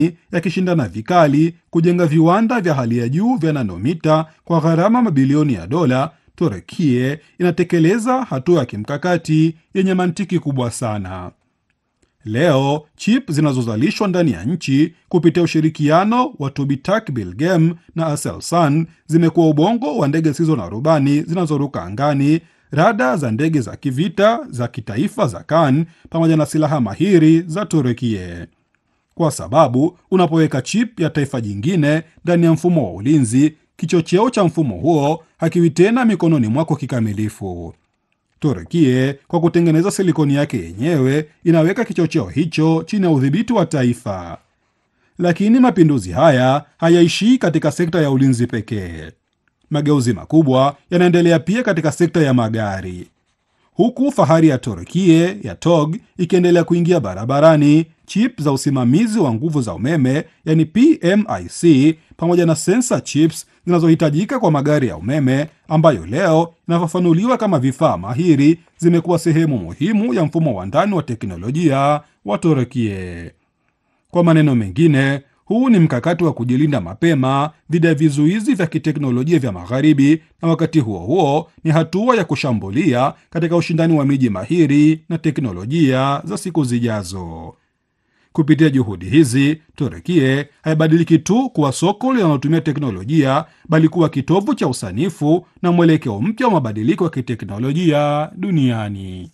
yakishindana vikali kujenga viwanda vya hali ya juu vya nanomita kwa gharama mabilioni ya dola, Turekie inatekeleza hatua ya kimkakati yenye mantiki kubwa sana. Leo chip zinazozalishwa ndani ya nchi kupitia ushirikiano wa Tobitak Bilgem na Aselsan zimekuwa ubongo wa ndege zisizo na rubani zinazoruka angani, rada za ndege za kivita za kitaifa za Kan pamoja na silaha mahiri za Turekie, kwa sababu unapoweka chip ya taifa jingine ndani ya mfumo wa ulinzi, kichocheo cha mfumo huo hakiwi tena mikononi mwako kikamilifu. Turekie kwa kutengeneza silikoni yake yenyewe inaweka kichocheo hicho chini ya udhibiti wa taifa. Lakini mapinduzi haya hayaishii katika sekta ya ulinzi pekee. Mageuzi makubwa yanaendelea pia katika sekta ya magari, huku fahari ya Turekie ya TOG ikiendelea kuingia barabarani. Chip za usimamizi wa nguvu za umeme yani PMIC pamoja na sensor chips zinazohitajika kwa magari ya umeme ambayo leo inafafanuliwa kama vifaa mahiri zimekuwa sehemu muhimu ya mfumo wa ndani wa teknolojia wa Turekie. Kwa maneno mengine, huu ni mkakati wa kujilinda mapema dhidi ya vizuizi vya kiteknolojia vya Magharibi, na wakati huo huo ni hatua ya kushambulia katika ushindani wa miji mahiri na teknolojia za siku zijazo. Kupitia juhudi hizi, Turekie haibadiliki tu kuwa soko linalotumia teknolojia, bali kuwa kitovu cha usanifu na mwelekeo mpya wa mabadiliko ya kiteknolojia duniani.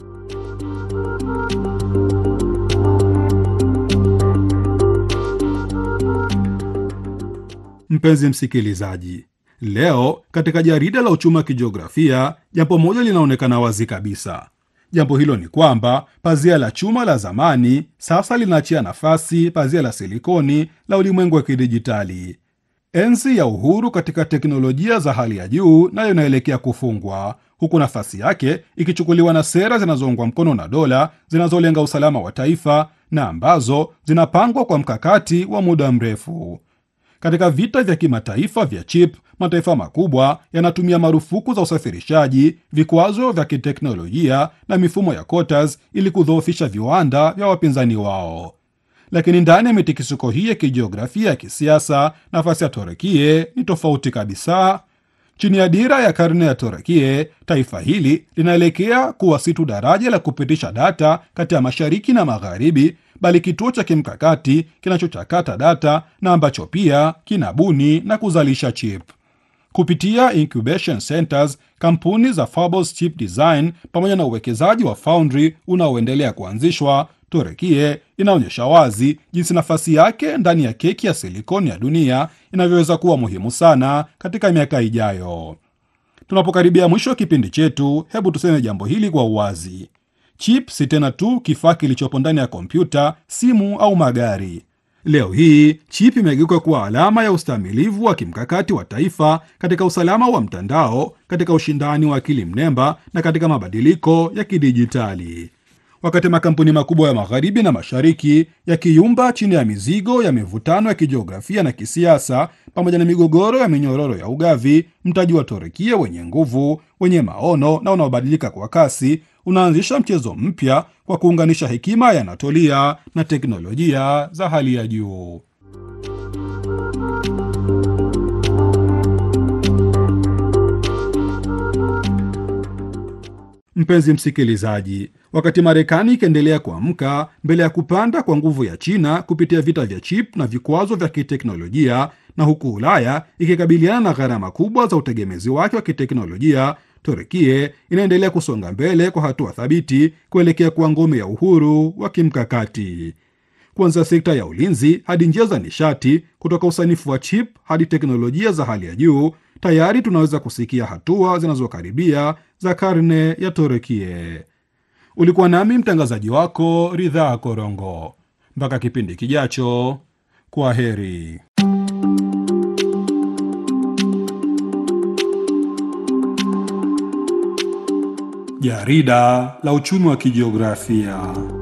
Mpenzi msikilizaji, leo katika jarida la uchumi wa kijiografia, jambo moja linaonekana wazi kabisa. Jambo hilo ni kwamba pazia la chuma la zamani sasa linaachia nafasi pazia la silikoni la ulimwengu wa kidijitali. Enzi ya uhuru katika teknolojia za hali ya juu nayo inaelekea kufungwa, huku nafasi yake ikichukuliwa na sera zinazoungwa mkono na dola zinazolenga usalama wa taifa na ambazo zinapangwa kwa mkakati wa muda mrefu. Katika vita vya kimataifa vya chip, mataifa makubwa yanatumia marufuku za usafirishaji, vikwazo vya kiteknolojia na mifumo ya quotas ili kudhoofisha viwanda vya wapinzani wao. Lakini ndani ya mitikisiko hii ya kijiografia ya kisiasa, nafasi ya Turekie ni tofauti kabisa. Chini ya dira ya karne ya Turekie, taifa hili linaelekea kuwa si tu daraja la kupitisha data kati ya mashariki na magharibi, bali kituo cha kimkakati kinachochakata data na ambacho pia kinabuni na kuzalisha chip kupitia incubation centers, kampuni za Fables Chip Design pamoja na uwekezaji wa foundry unaoendelea kuanzishwa. Turekie inaonyesha wazi jinsi nafasi yake ndani ya keki ya silikoni ya dunia inavyoweza kuwa muhimu sana katika miaka ijayo. Tunapokaribia mwisho wa kipindi chetu, hebu tuseme jambo hili kwa uwazi: chip si tena tu kifaa kilichopo ndani ya kompyuta, simu au magari. Leo hii chip imegeuka kuwa alama ya ustamilivu wa kimkakati wa taifa katika usalama wa mtandao, katika ushindani wa akili mnemba na katika mabadiliko ya kidijitali. Wakati makampuni makubwa ya magharibi na mashariki yakiyumba chini ya mizigo ya mivutano ya kijiografia na kisiasa pamoja na migogoro ya minyororo ya ugavi, mtaji wa Turekia wenye nguvu, wenye maono na unaobadilika kwa kasi unaanzisha mchezo mpya kwa kuunganisha hekima ya Anatolia na teknolojia za hali ya juu. Mpenzi msikilizaji, wakati Marekani ikiendelea kuamka mbele ya kupanda kwa nguvu ya China kupitia vita vya chip na vikwazo vya kiteknolojia, na huku Ulaya ikikabiliana na gharama kubwa za utegemezi wake wa kiteknolojia, Turekie inaendelea kusonga mbele kwa hatua thabiti kuelekea kuwa ngome ya uhuru wa kimkakati. Kuanzia sekta ya ulinzi hadi njia za nishati, kutoka usanifu wa chip hadi teknolojia za hali ya juu, tayari tunaweza kusikia hatua zinazokaribia za karne ya Turekie. Ulikuwa nami mtangazaji wako Ridhaa Korongo. Mpaka kipindi kijacho, kwa heri. Jarida la uchumi wa kijiografia.